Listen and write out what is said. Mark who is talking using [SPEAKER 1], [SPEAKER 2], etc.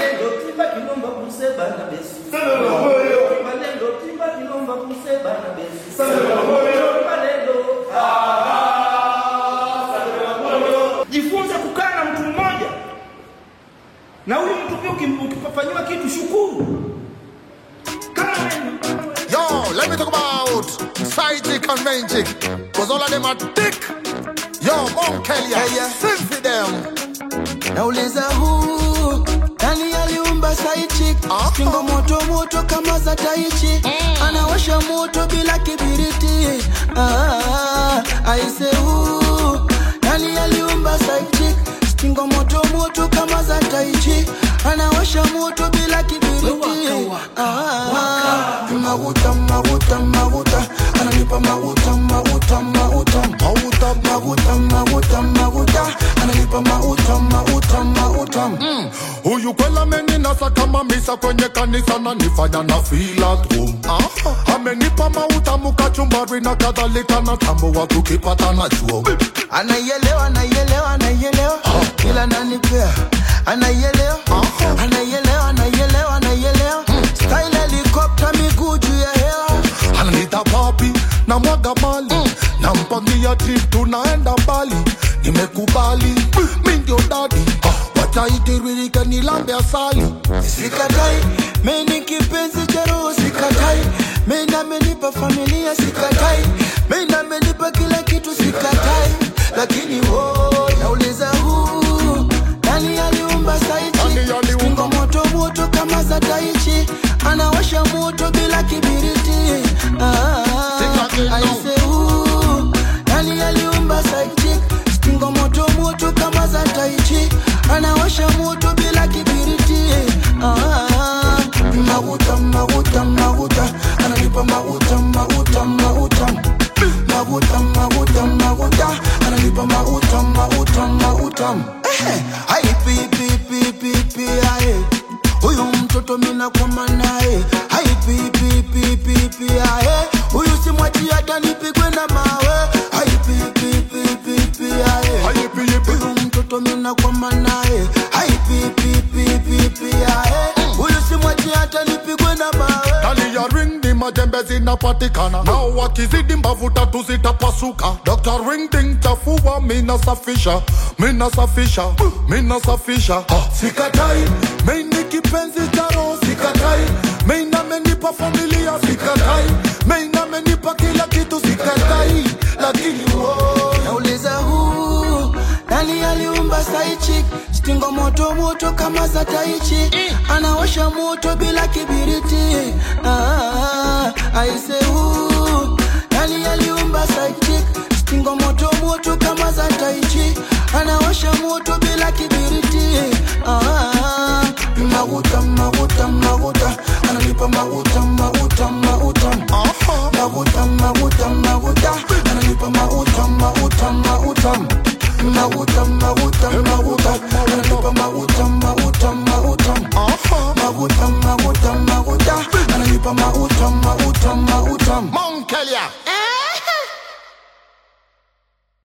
[SPEAKER 1] Malendo timba kilomba kuseba na besi. Malendo timba kilomba kuseba na besi. Malendo. Jifunze kukaa na mtu mmoja, na huyu mtu pia ukim- ukifanyiwa kitu shukuru. Kama wewe-
[SPEAKER 2] Yo, let me talk about side chick and main chick. Cause all of them are thick. Yo, Mount Kelia,
[SPEAKER 3] Hey, yeah.
[SPEAKER 2] sing for them.
[SPEAKER 3] nauliza huu nani aliumba saichi
[SPEAKER 2] Aha.
[SPEAKER 3] kingo moto moto kama za taichi anawasha moto bila kibiriti ah, aise huu nani aliumba saichi kingo moto moto kama za taichi anawasha moto bila kibiriti ah, maguta maguta maguta ananipa maguta maguta maguta
[SPEAKER 2] Mauta,
[SPEAKER 3] maguta maguta maguta ananipa mauta mauta mauta
[SPEAKER 2] Mm. Huyu kwela ameninasa kama misa kwenye kanisa na nifanya na feel at home. Amenipa mautamu kachumbari na kadhalika na tambo wa tukipatana chuo.
[SPEAKER 3] anaielewa anaielewa anaielewa kila nanipea anaielewa anaielewa anaielewa anaielewa style helicopter miguu juu ya hewa
[SPEAKER 2] Ananita papi na mwaga mali nampangia trip tunaenda mbali nimekubali mi ndio dadi wataitiririke nilambe asali
[SPEAKER 3] sikatai meni kipenzi cha roho sikatai meni amenipa familia sikatai meni amenipa kila kitu sikatai lakini wo nauliza huu nani aliumba saichi
[SPEAKER 2] Nani aliumba?
[SPEAKER 3] Stingo moto moto kama za taichi anawasha moto bila kibiriti
[SPEAKER 2] Sitaki,
[SPEAKER 3] ah,
[SPEAKER 2] no.
[SPEAKER 3] aise huu nani aliumba saichi Stingo moto moto kama za taichi anawasha moto bila kibiriti ah, maguta maguta maguta ananipa maguta maguta maguta maguta maguta maguta ananipa maguta maguta maguta eh, hai pi pi pi pi pi ae huyu mtoto mina kwa manae hai pi pi pi pi pi ae huyu simwachi hata nipigwe na mawe hai pi pi pi pi pi ae
[SPEAKER 2] Hayipi, yipi.
[SPEAKER 3] huyu mtoto mina kwa manae hai pi pi pi pi pi ae huyu simwachi hata nipigwe na mawe
[SPEAKER 2] Ndani ya ring ni majembe zinapatikana nao wakizidi mbavu tatu zitapasuka Dr. ring ding chafua mina safisha mina safisha mina safisha ha. sikatai mini kipenzi cha roho sikatai mina amenipa familia sikatai mina amenipa kila kitu sikatai lakini wo
[SPEAKER 3] nauliza huu nani aliumba saichi stingo moto moto kama za taichi anawasha moto bila kibiriti ah, aise huu nani aliumba saichi stingo moto moto kama za taichi anawasha moto bila kibiriti ah, maguta maguta maguta ananipa maguta maguta maguta
[SPEAKER 2] Aha.
[SPEAKER 3] maguta maguta maguta ananipa maguta maguta maguta maguta maguta maguta ananipa maguta maguta maguta
[SPEAKER 2] Aha.
[SPEAKER 3] maguta maguta maguta ananipa maguta maguta maguta
[SPEAKER 2] Mount Kelia